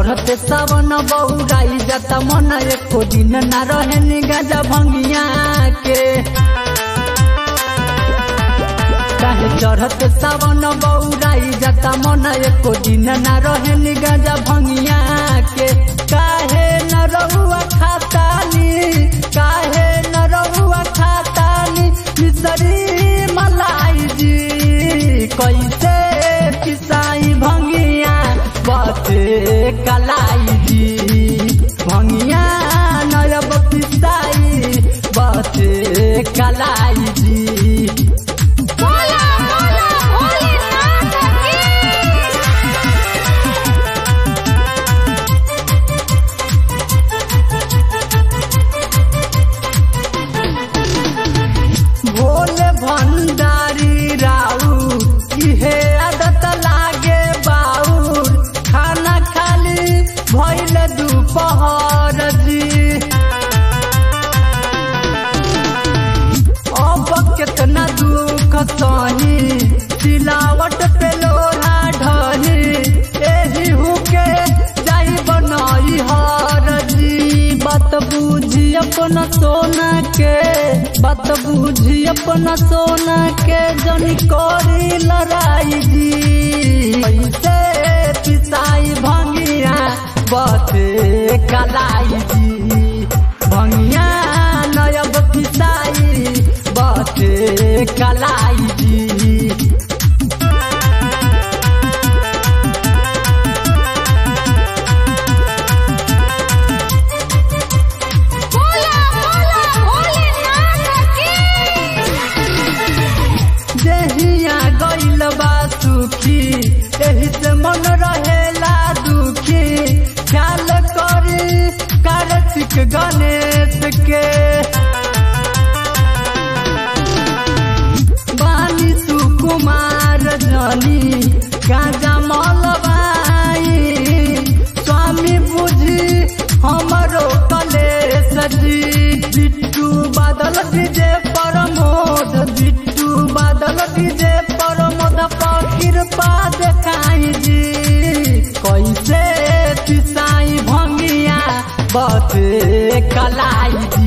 चढ़ते सावन बौराई जाता मन एको दिन ना रहे निगाजा भंगिया के काहे चढ़ते सावन बौराई जाता मन एको दिन ना रहे निगाजा भंगिया के काहे न रहुआ खातानी काहे न रहुआ खातानी मिसरी मलाई जी कैसे पिसाई भंगिया बते कलाई जी भंगिया नयब पिसाई बते कलाई जी बोला बोला भोलेनाथ की भोले भंडारी राऊ इहे आदत लागे बाउर खाना खाली भइल दुपहर जी अब केतना दुख सही सिलावट पे लोहा ढही एही हुके जाई बनाई हर जी बात बूझी अपना सोना के बात बूझी अपना सोना के जनी करी लड़ाई जी कैसे पिसाई भंगिया बते कलाई जी भंगिया नयब पिसाई बते कलाई जी बोला बोला भोलेनाथ की जहिया गइल बा सुखी एही से मन रहेला दुखी ख्याल करी कार्तिक गणेश के बानी सुकुमार जनी गाजा मलबाई स्वामी बुझी हमरो कलेश जी बिट्टू बादल डीजे परमोद बिट्टू बादल डीजे परमोद पर कृपा देखाई जी कैसे पिसाई भंगिया बते कलाई